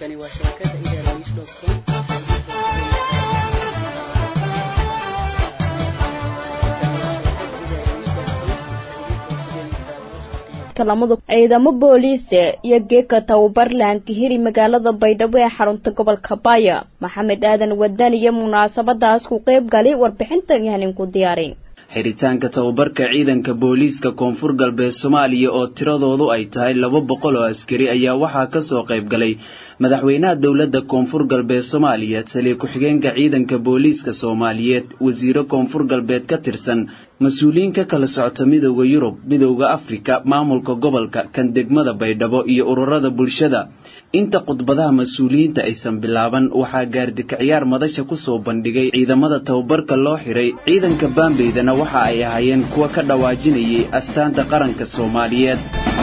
halkani waa shabakada idaarawish.com ciidamo booliise iyo geeka tababarlaanka hiri magaalada baydhabo ee xarunta gobolka baaya maxamed aadan wadan iyo munaasabadaas ku qayb galay warbixintan yahanin ku diyaarin xiritaanka tababarka ciidanka booliiska koonfur galbeed soomaaliya oo tiradoodu ay tahay laba boqol oo askari ayaa waxaa kasoo qayb galay madaxweynaha dowladda koonfur galbeed soomaaliya taliya ku-xigeenka ciidanka booliiska soomaaliyeed wasiiro koonfur galbeed ka tirsan mas-uuliyiin ka kala socota midooda yurub midooda afrika maamulka gobolka kan degmada baydhabo iyo ururada bulshada inta khudbadaha mas-uuliyiinta aysan bilaaban waxaa gaardikaciyaar madasha kusoo bandhigay ciidamada tababarka loo xiray ciidanka baambeydana waxa ay ahaayeen kuwa ka dhawaajinayay astaanta qaranka soomaaliyeed